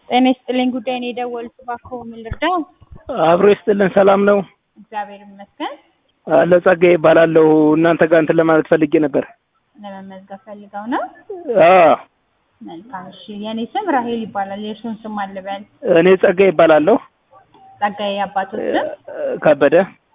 ጤና ይስጥልኝ ጉዳይ ነው የደወሉት፣ እባክዎ ምን ልርዳው? አብሮ ይስጥልን። ሰላም ነው? እግዚአብሔር ይመስገን። አለ ጸጋዬ ይባላለሁ። እናንተ ጋር እንትን ለማለት ፈልጌ ነበር። ለመመዝገብ ፈልገው ነው? አዎ መልካም እሺ። የእኔ ስም ራሄል ይባላል። የእርሱን ስም አልበል? እኔ ጸጋዬ ይባላለሁ። ጸጋዬ የአባቶት ስም? ከበደ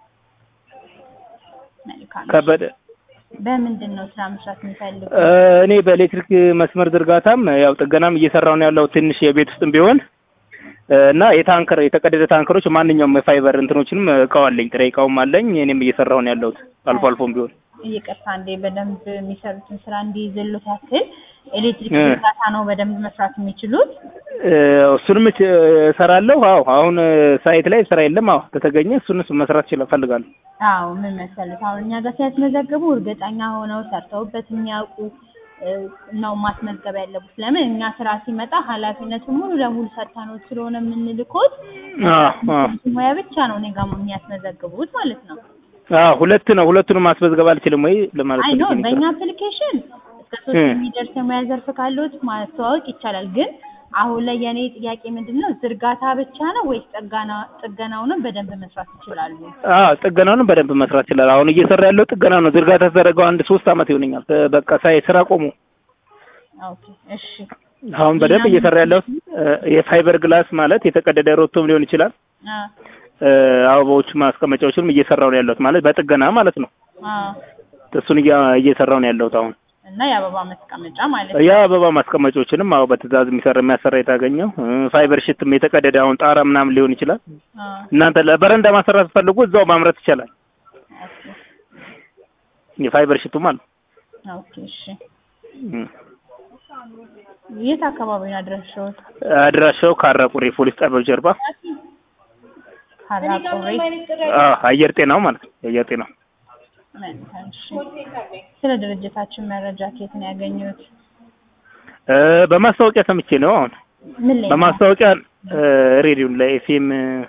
መልካም። ከበደ። በምንድን ነው ስራ መስራት የሚፈልጉ? እኔ በኤሌክትሪክ መስመር ዝርጋታም ያው ጥገናም እየሰራሁ ነው ያለው ትንሽ የቤት ውስጥም ቢሆን እና የታንከር የተቀደደ ታንከሮች ማንኛውም የፋይበር እንትኖችንም እቃው አለኝ፣ ጥሬ እቃውም አለኝ። እኔም እየሰራሁ ነው ያለሁት አልፎ አልፎም ቢሆን ይቅርታ እንዴ በደንብ የሚሰሩትን ስራ እንዲይዝሉት ያክል ኤሌክትሪክ ዝርጋታ ነው በደንብ መስራት የሚችሉት? እሱንም እች- እሰራለሁ። አዎ አሁን ሳይት ላይ ስራ የለም። አዎ ከተገኘ እሱን እሱ መስራት ይችላል እፈልጋለሁ። አዎ ምን መሰለህ አሁን እኛ ጋር ሲያስመዘግቡ እርግጠኛ ሆነው ሰርተውበት የሚያውቁ እ፣ ነው ማስመዝገብ ያለቡት። ለምን እኛ ስራ ሲመጣ ኃላፊነቱን ሙሉ ለሙሉ ሰርተነው ስለሆነ የምንልኮት አዎ አዎ ሙያ ብቻ ነው እኔ ጋር የሚያስመዘግቡት ማለት ነው። አዎ ሁለት ነው። ሁለቱንም ማስመዝገብ አልችልም ወይ ለማለት አይ ኖ ፈልጌ ነው። በእኛ አፕሊኬሽን እስከ ሶስት እ። የሚደርስ የሙያ ዘርፍ ካለዎት ማስተዋወቅ ይቻላል። ግን አሁን ላይ የኔ ጥያቄ ምንድን ነው ዝርጋታ ብቻ ነው ወይስ ጥገና ጥገናውንም በደንብ መስራት ይችላሉ? አዎ ጥገናውንም በደንብ መስራት ይችላል። አሁን እየሰራ ያለው ጥገና ነው። ዝርጋታ ተደረገው አንድ ሶስት አመት ይሆነኛል። እ፣ በቃ ሳይ ስራ ቆሙ። ኦኬ እሺ አሁን በደንብ እየሰራ ያለው የፋይበር ግላስ ማለት የተቀደደ ሮቶም ሊሆን ይችላል። አ እ፣ አበባዎቹ ማስቀመጫዎችንም እየሰራው ነው ያለሁት ማለት በጥገና ማለት ነው። አ እሱን እያ- እየሰራው ነው ያለሁት አሁን እና የአበባ ማስቀመጫ ማለት ነው። የአበባ ማስቀመጫዎችንም አዎ በትእዛዝ የሚሰራ የሚያሰራ የታገኘው እ፣ ፋይበር ሽትም የተቀደደ አሁን ጣራ ምናምን ሊሆን ይችላል። አ እናንተ ለበረንዳ ማሰራት ፈልጉ እዛው ማምረት ይቻላል። ኦኬ የፋይበር ሽቱ ማለት ነው። ኦኬ እሺ እ። የት አካባቢ ነው አድራሻዎት? አድራሻው ካራቁሪ ፖሊስ ጣቢያው ጀርባ ሀራቆሬ አዎ አየር ጤናው ማለት ነው። የአየር ጤናው መልካም እሺ። ስለ ድርጅታችን መረጃ ከየት ነው ያገኙት? እ፣ በማስታወቂያ ሰምቼ ነው አሁን ምን ላይ ነው? በማስታወቂያ እ፣ ሬዲዮ ላይ ኤፍኤም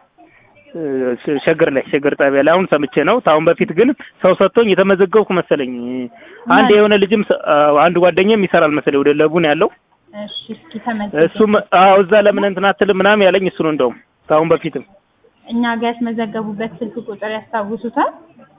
ሸገር ላይ ሸገር ጣቢያ ላይ አሁን ሰምቼ ነው። አሁን በፊት ግን ሰው ሰጥቶኝ የተመዘገብኩ መሰለኝ። አንድ የሆነ ልጅም ሰ- አዎ፣ አንድ ጓደኛም ይሰራል መሰለኝ ወደ ለቡ ነው ያለው። እሺ እስኪ ተመዝገቡ። እሱም አዎ እዛ ለምን እንትን አትልም ምናምን ያለኝ እሱ ነው እንደውም ከአሁን በፊትም እኛ ጋር ያስመዘገቡበት ስልክ ቁጥር ያስታውሱታል?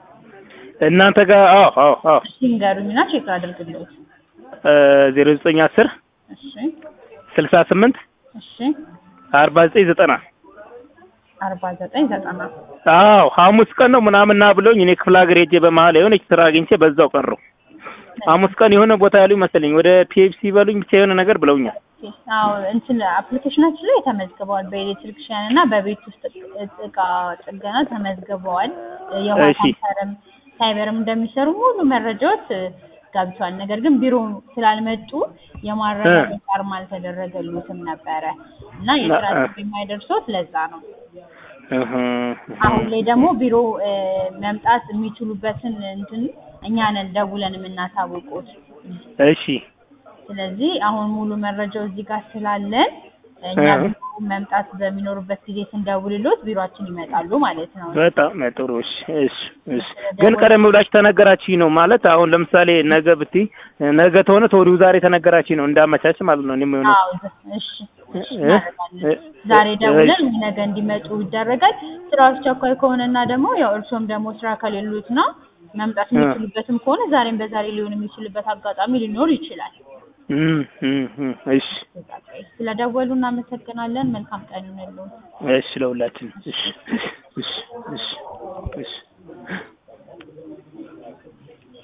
እናንተ ጋር አዎ አዎ አዎ እሺ ንገሩኝና ቼክ አድርግልዎት። ዜሮ ዘጠኝ አስር እሺ ስልሳ ስምንት እሺ አርባ ዘጠኝ ዘጠና አርባ ዘጠኝ ዘጠና አዎ ሐሙስ ቀን ነው ምናምን ና ብሎኝ እኔ ክፍለ ሀገር ሄጄ በመሀል የሆነች ስራ አግኝቼ በዛው ቀረሁ። ሐሙስ ቀን የሆነ ቦታ ያሉኝ መሰለኝ ወደ ፒኤፍሲ በሉኝ ብቻ የሆነ ነገር ብለውኛል። አዎ እንትን አፕሊኬሽናችን ላይ ተመዝግበዋል። በኤሌክትሪክሽያን እና በቤት ውስጥ እቃ ጥገና ተመዝግበዋል። የውሃ እሺ። ታንከርም ሳይበርም እንደሚሰሩ ሙሉ መረጃዎች ገብቷል። ነገር ግን ቢሮ ስላልመጡ የማረጋገጥ አርማ አልተደረገልዎትም ነበረ እና የስራ እ- ጥሪ የማይደርሶት ለዛ ነው። እህ፣ አሁን ላይ ደግሞ ቢሮ እ፣ መምጣት የሚችሉበትን እንትን እኛ ነን ደውለን የምናሳውቁት። እሺ ስለዚህ አሁን ሙሉ መረጃው እዚህ ጋር ስላለን እኛ እ። ቢሮ መምጣት በሚኖሩበት ጊዜ ስንደውልሎት ቢሮአችን ይመጣሉ ማለት ነው። በጣም ጥሩ። እሺ እሺ እሺ። ግን ቀደም ብላችሁ ተነገራችኝ ነው ማለት አሁን ለምሳሌ ነገ ብትይ ነገ ተሆነ ተወዲሁ ዛሬ ተነገራችኝ ነው እንዳመቻች ማለት ነው። እኔም የሆነ አዎ እሺ እሺ እ? እናደርጋለን። እ- ዛሬ ደውለን እሺ። ነገ እንዲመጡ ይደረጋል። ስራው አስቸኳይ ከሆነና ደግሞ ያው እርሶም ደግሞ ስራ ከሌሉት ነው መምጣት እ። የሚችሉበትም ከሆነ ዛሬም በዛሬ ሊሆን የሚችልበት አጋጣሚ ሊኖር ይችላል። እም፣ እም፣ እም። እሺ ስለደወሉ እናመሰግናለን። መልካም ቀን ይሁንልዎት። እሺ ለሁላችን እሺ እሺ እሺ እሺ